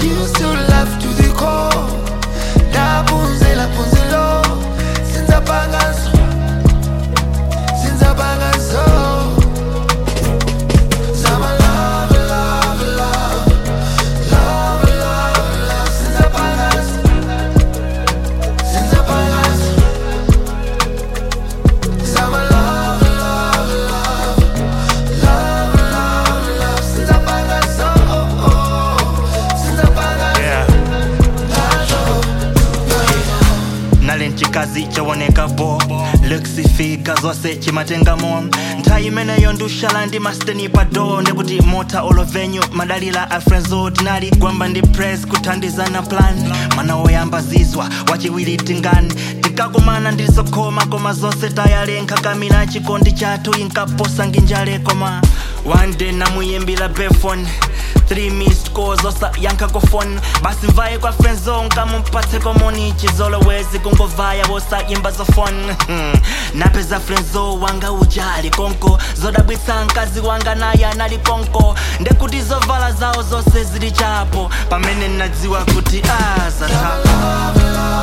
used to love to the core ndaphunzela phunzelo sinzapangaso sinzapangaso zama love love love love love love sinzapangaso sinzapangaso zama love love love love love love sinzapangaso sinzapangaso yeah. nali mchikazi chawoneka bo lekisifika zonse chimatengamo nthawi imeneyo ndushala ndi masteni pado ndikuti mota olovenyu madalila a frenzo tinali gwamba ndi press kuthandizana plan mana woyamba zizwa wachiwiri tingani tikakumana ndilizokhoma koma zonse tayalenkha kamina chikondi chathu inkaposa nginjale koma one day namuyimbira befone three missed calls osa yankha kofoni basi mvaye kwa friendzone kamumpatse komoni chizolowezi kungovaya wosayimba zofoni napeza friendzo wanga ujali konko zodabwitsa mkazi wanga naye anali konko ndekuti zovala zawo zonse zili chapo pamene nadziwa kuti azatha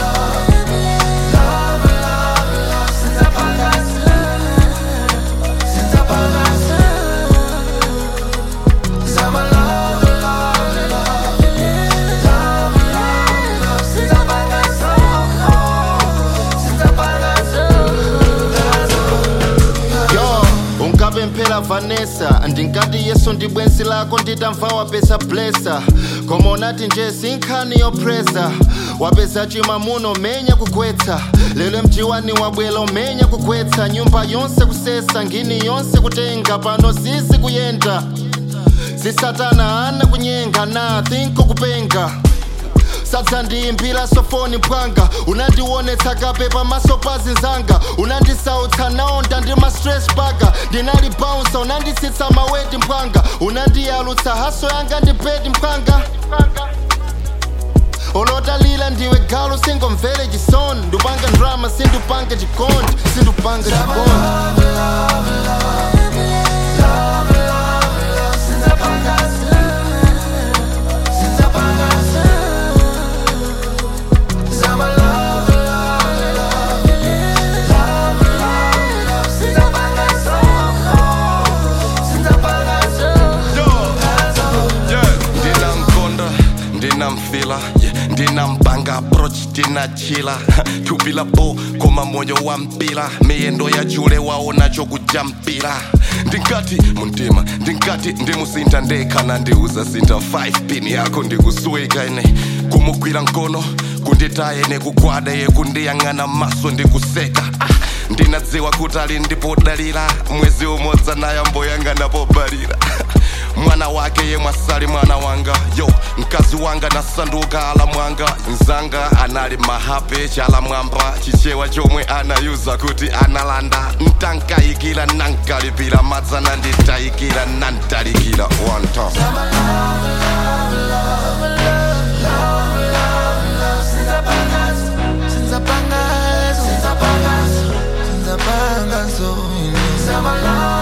yo ungabe mphela vanessa ndingati yesu ndi bwenzi lako nditamva wapeza blesa koma unati nje sinkhani yopresa wapeza chimamuno menya kugwetsa lero mjiwani wabwela umenya kugwetsa nyumba yonse kusesa ngini yonse kutenga pano sisi kuyenda sisatana ana kunyenga na thinko kupenga sadza ndiyimbira sofoni mpwanga unandionetsa kape pamaso pa zinzanga unandisautsa naonda ndi ma stress baga ndinali bounsa unanditsitsa maweti mpwanga unandiyalutsa haso yanga ndi bedi mpwanga olotalila ndiwe galu singomvere chisoni ndupanga drama sindupanga chikondi sindupanga chikondi ndinamkonda ndinamfila yeah, ndinampanga approach tinachila tupila bo koma moyo wa mpila miyendo ya chule waona chokujampira ndingati muntima ndingati ndimusintha ndekhana ndiuza sintha 5 pin yako ndikusweka ine kumugwira mkono kunditaye nekugwada ye kundiyang'ana maso ndikuseka ah, ndinadziwa kuti ali ndipodalira mwezi umodzi naye mboyang'ana pobalira mwana wake ye mwasali mwana wanga yo mkazi wanga nasanduka ala mwanga nzanga anali mahape chala mwamba chichewa chomwe anayuza kuti analanda ntankayikira nankalipira madzana nditayikira nantalikira one time Sinzapangaso, sinzapangaso, sinzapangaso, sinzapangaso,